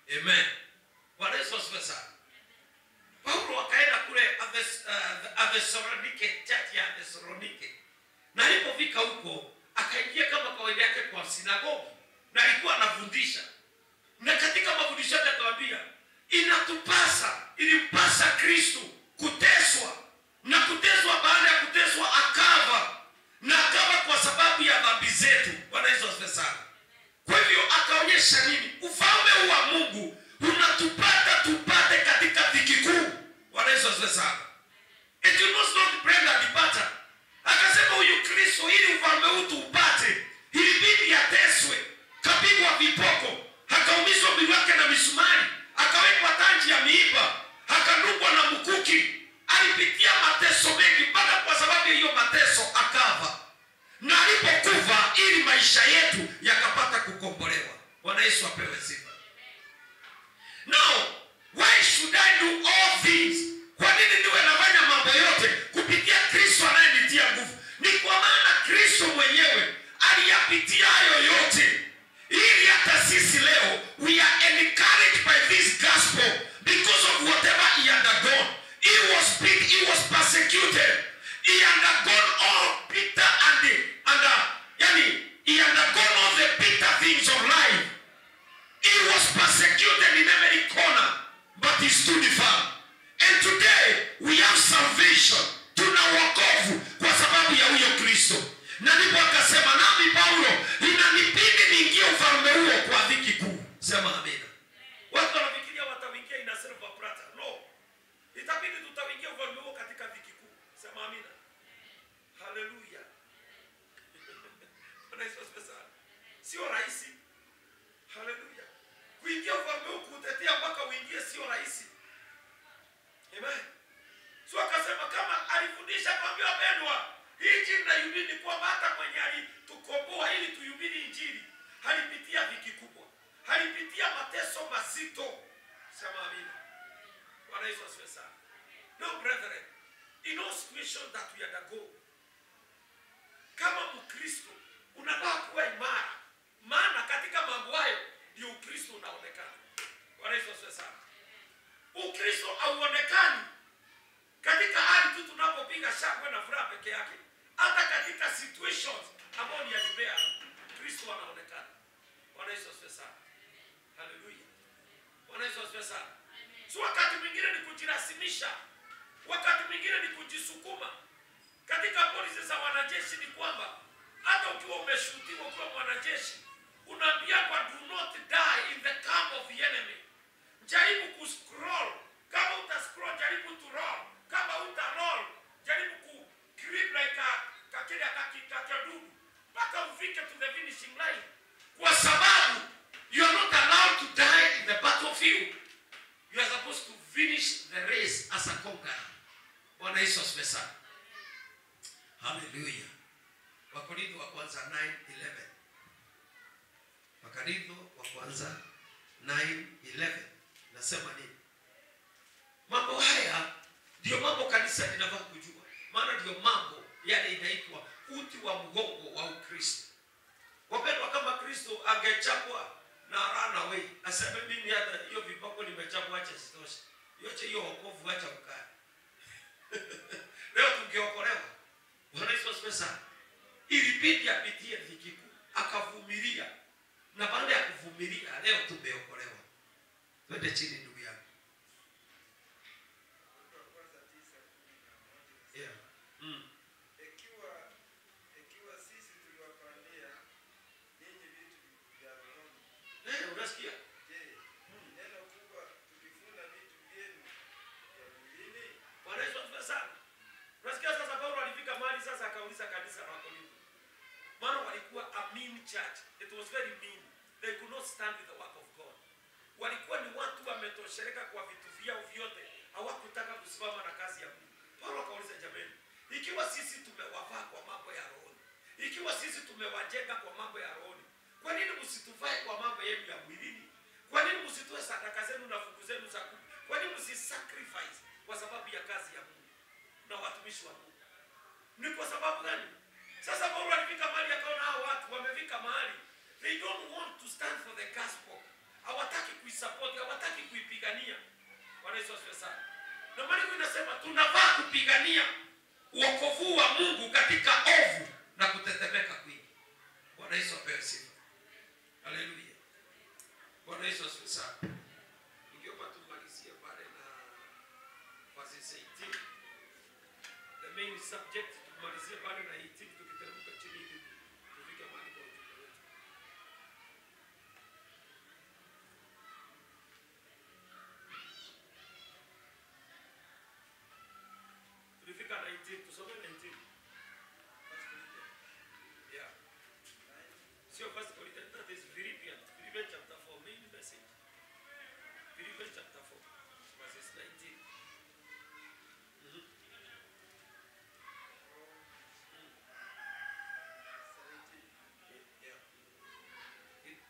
amen bwana yesu asifiwe sana paulo akaenda kule Athes- uh, athesalonike church ya athesalonike na alipofika huko akaingia kama kawaida yake kwa sinagogi na alikuwa anafundisha na katika mafundisho yake akawambia inatupasa ilimpasa kristu kuteswa na kuteswa baada ya kuteswa akava na akava kwa sababu ya dhambi zetu bwana yesu asifiwe sana kwa hivyo akaonyesha nini ufalme huu wa mungu unatupata tupate katika dhiki kuu bwana yesu asifiwe sana It was not bread and butter. Akasema huyu Kristo ili ufalme huu tuupate, ilibidi ateswe, kapigwa vipoko, akaumizwa mwili wake na misumari, akawekwa tanji ya miiba, akadungwa na mkuki. Alipitia mateso mengi mpaka kwa sababu ya hiyo mateso akafa, na alipokufa ili maisha yetu yakapata kukombolewa. Bwana Yesu apewe sifa. Now, why should I do all things? Kwa nini niwe nafanya mambo yote kupitia Kristo anayenitia nguvu? Ni kwa maana Kristo mwenyewe aliyapitia hayo yote, ili hata sisi leo we are encouraged by this gospel because of whatever he undergone. He was beat, he was persecuted. He undergone all bitter and the, and the, yani, he undergone all the bitter things of life. He was persecuted in every corner, but he stood firm. And today we have salvation. Tuna wokovu kwa sababu ya huyo Kristo. Na ndipo akasema nami Paulo, inanibidi niingie ufalme huo kwa dhiki kuu. Sema amina. watu wanafikiria watawingia ina silver plata no itabidi tutawingia ufalme huo katika dhiki kuu sema amina haleluya Bwana Yesu asifiwe sana sio rahisi haleluya kuingia ufalme huu kuutetea mpaka uingie sio rahisi amen so akasema kama alifundisha kwambia wapendwa hii injili naihubiri ni kwamba hata mwenye alitukomboa ili tuhubiri injili alipitia dhiki kubwa alipitia mateso mazito sema amina bwana yesu asifiwe sana no brethren in all situations that we undergo kama mkristo unafaa kuwa imara maana katika mambo hayo ndio ukristo unaonekana bwana yesu asifiwe sana ukristo hauonekani katika hali tu tunapopiga shangwe na furaha peke yake hata katika situations ambayo ni ya libea kristo anaonekana bwana yesu asifiwe sana haleluya bwana yesu asifiwe sana so wakati mwingine ni kujirasimisha wakati mwingine ni kujisukuma katika polisi za wanajeshi ni kwamba hata ukiwa umeshutiwa ukiwa mwanajeshi unaambiwa do not die in the camp of the enemy jaribu kuscroll kama uta scroll jaribu to roll kama uta roll jaribu ku grip like a kakile kakikadudu mpaka ufike to the finishing line Kwa sababu you are not allowed to die in the battlefield. You are supposed to finish the race as a conqueror. Bwana Yesu asifiwe sana. Haleluya. Wakorintho wa kwanza 9:11. Wakorintho wa kwanza 9:11. Nasema nini? Mambo haya ndio mambo kanisa linafaa kujua. Maana ndio mambo yale inaitwa uti wa mgongo wa Ukristo. Wapendwa, kama Kristo angechapwa na run away, aseme mimi hata hiyo viboko nimechapwa, acha sitoshe, yote hiyo wokovu, acha ukae. Leo tungeokolewa. Bwana Yesu asifiwe sana. Ilibidi apitie dhiki kuu, akavumilia, na baada ya kuvumilia, leo tumeokolewa. Twende chini, ndugu yangu. Wakorintho wa kwanza tisa kumi na moja Yeah. Mm. ikiwa ikiwa sisi tuliwapandia ninyi vitu vya rohoni, Eh, unasikia? je, neno kubwa tukivuna vitu vyenu vya mwilini? Bwana Yesu asifiwe sana. Unasikia sasa Paulo alifika mahali sasa akauliza kanisa la Korintho. Maana walikuwa a mean church. It was very mean. They could not stand with the work of God. Walikuwa ni watu wametosheleka kwa vitu vyao vyote. Hawakutaka kusimama na kazi ya Mungu. Paulo akauliza jamani, ikiwa sisi tumewavaa kwa mambo ya rohoni, ikiwa sisi tumewajenga kwa mambo ya rohoni, kwa nini msituvae kwa mambo yenu ya mwilini? Kwa nini msitoe sadaka zenu na fungu zenu za kumi? Kwa nini msisacrifice kwa sababu ya kazi ya Mungu na watumishi wa Mungu? Ni kwa sababu gani? Sasa Paulo alifika mahali akaona hao watu wamefika mahali they don't want to stand for the gospel. Hawataki kuisimama kuisupport hawataki kuipigania bwana yesu asifiwe sana na maandiko inasema tunafaa kupigania uokovu wa mungu katika ovu na kutetemeka kwingi bwana yesu apewe sifa haleluya bwana yesu asifiwe sana ningeomba tumalizie pale na verses 18 the main subject tumalizie pale na 18 tukiteremka chini hivi tufike mahali kwa ujumbe wetu tulifika 19 tusome 19 yeah sio first Corinthians that is Philippians Philippians chapter 4 main message Philippians chapter 4 verses 19 Mhm. yeah It-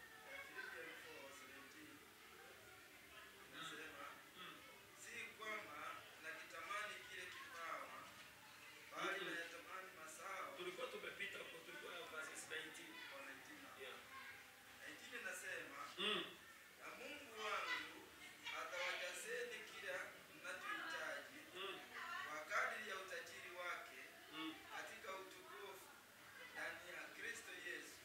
Si kwamba nakitamani kile kipawa, bali nayatamani mazao tulikuwa tumepita huko tulikuwa verses 19 kwa wengine. yeah Na ingine nasema, mm. na Mungu wangu atawajazeni kila mnachohitaji Mm. kwa kadiri ya utajiri wake Mm. katika utukufu ndani ya Kristo Yesu.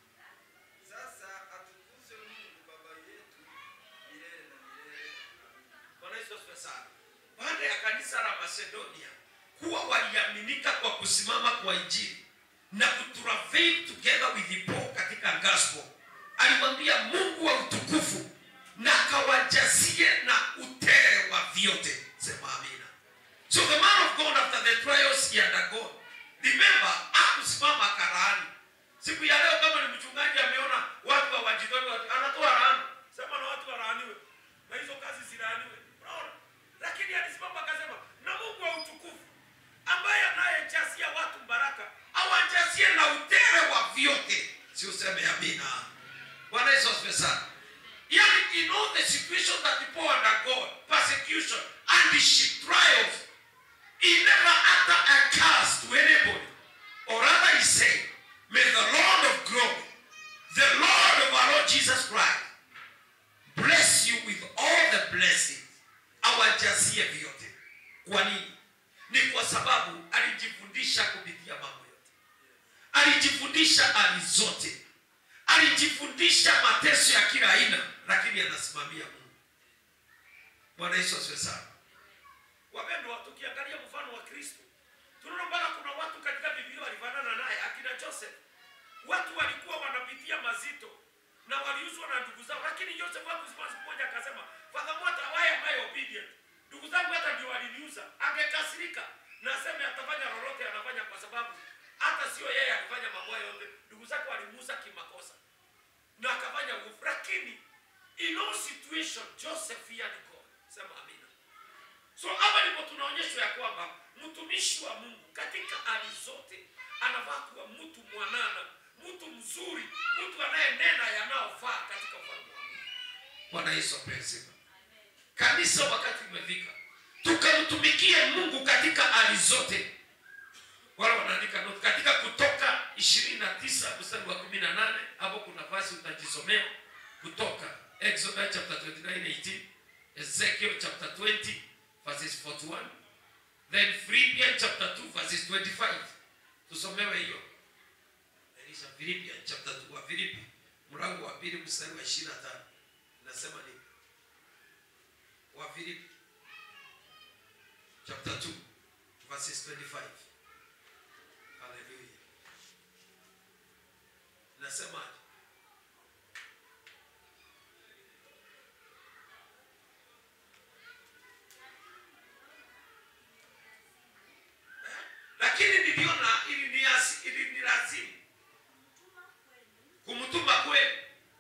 Sasa atukuzwe Mungu Baba yetu milele na milele. Amina. bwana yesu asifiwe sana baada ya kanisa la macedonia kuwa waliaminika kwa kusimama kwa injili na kutravel together with Paul katika gospel alimwambia mungu wa utukufu na akawajazie na utere wa vyote sema amina so the man of god after the trials he undergone remember akusimama karaani siku ya leo kama ni mchungaji ameona watu hawajitoi watu- anatoa laana sema na watu walaaniwe na hizo kazi zilaaniwe unaona lakini alisimama akasema na mungu wa utukufu ambaye anayejazia watu baraka awajazie na utere wa vyote si useme amina bwana yesu asifiwe sana yani in all the situation that people undergo persecution and she trials he never utter a curse to anybody or rather he said may the lord of glory the lord of our lord jesus christ bless you with all the blessings awajazie vyote kwa nini ni kwa sababu alijifundisha kupitia mambo yote alijifundisha hali zote alijifundisha mateso ya kila aina lakini anasimamia mungu bwana yesu asiwe sana wapendwa tukiangalia mfano wa kristo tunaona mpaka kuna watu katika biblia walifanana naye akina joseph watu walikuwa wanapitia mazito na waliuzwa na ndugu zao lakini joseph hakusimama siku moja akasema fadhamua why am I obedient ndugu zangu hata ndio waliniuza angekasirika na aseme atafanya lolote anafanya kwa sababu hata sio yeye alifanya mambo hayo yote ndugu zake walimuuza kimakosa na akafanya uovu lakini in all situation joseph feared god sema amina so hapa ndipo tunaonyeshwa ya kwamba mtumishi wa mungu katika hali zote anafaa kuwa mtu mwanana mtu mzuri mtu anayenena yanayofaa katika ufalme wa mungu bwana yesu apewe sifa kanisa wakati umefika tukamtumikie mungu katika hali zote wala wanaandika note katika kutoka 29 mstari wa 18 hapo kuna basi utajisomea kutoka exodus chapter 29 18 ezekiel chapter 20 verses 41 then philippians chapter 2 verses 25 tusomewe hiyo Elisha Philippians chapter 2 wa Filipi mlango wa pili mstari wa 25 inasema nini wa Filipi chapter 2 verses 25 haleluya inasema lakini niliona ili ni ili ni lazima kumtuma kwenu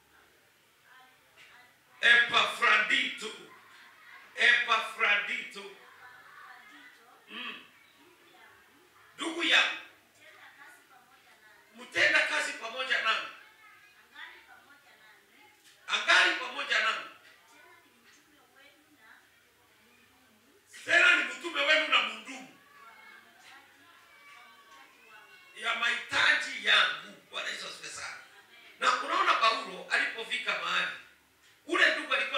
Epafrodito Epafrodito mm. ndugu yangu mtenda kazi pamoja nami angali pamoja nami tena ni mtume wenu na mundumu ya mahitaji yangu bwana yesu asifiwe sana na unaona paulo alipofika mahali ule ndugu alikuwa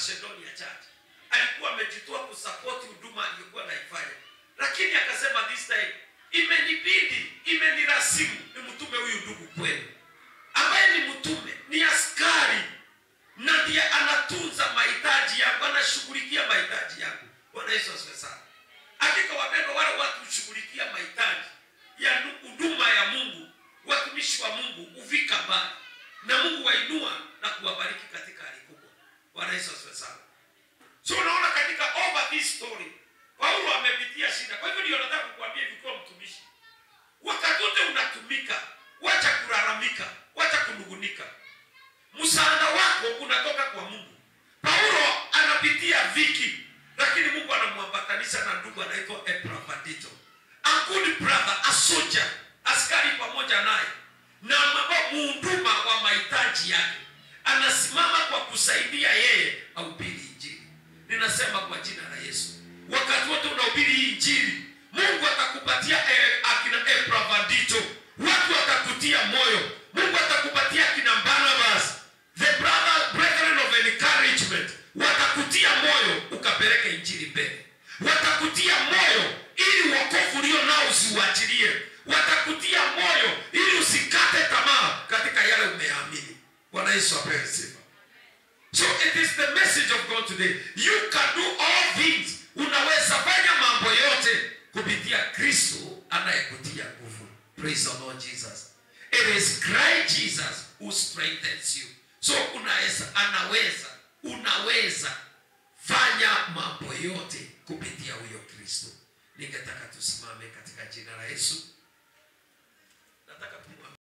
macedonia church alikuwa amejitoa kusapoti huduma aliyokuwa naifanya lakini akasema this time imenibidi imenirasimu ni mtume huyu ndugu kwenu ambaye ni mtume ni askari na ndiye anatunza mahitaji yangu anashughulikia mahitaji yangu bwana yesu asifiwe sana hakika wapendwa wale watu hushughulikia mahitaji ya nu- huduma ya mungu watumishi wa mungu huvika mbali na mungu wainua na kuwabariki katika hali kubwa bwana yesu asifiwe sana so unaona katika over this story paulo amepitia shida kwa hivyo ndio nataka kukuambia hivi kuwa mtumishi wakati wote unatumika wacha kulalamika wacha kunungunika msaada wako unatoka kwa mungu paulo anapitia viki lakini mungu anamwambatanisha na ndugu anaitwa epafrodito a good brother a soldier askari pamoja naye na maba- muhuduma wa mahitaji yake anasimama kwa kusaidia yeye ahubiri injili ninasema kwa jina la yesu wakati wote unahubiri hii injili mungu atakupatia eh, akina epravandito watu watakutia moyo mungu atakupatia akina barnabas the brother brethren of encouragement watakutia moyo ukapeleke injili mbele watakutia moyo ili wokovu ulio nao usiuachilie watakutia moyo ili usikate tamaa katika yale umeamini bwana yesu apewe sifa So it is the message of God today. You can do all things. Unaweza fanya mambo yote kupitia Kristo anayekutia nguvu. Praise the Lord Jesus. It is Christ Jesus who strengthens you. So unaweza, anaweza, unaweza fanya mambo yote kupitia huyo Kristo. Ningetaka tusimame katika jina la Yesu. Nataka tu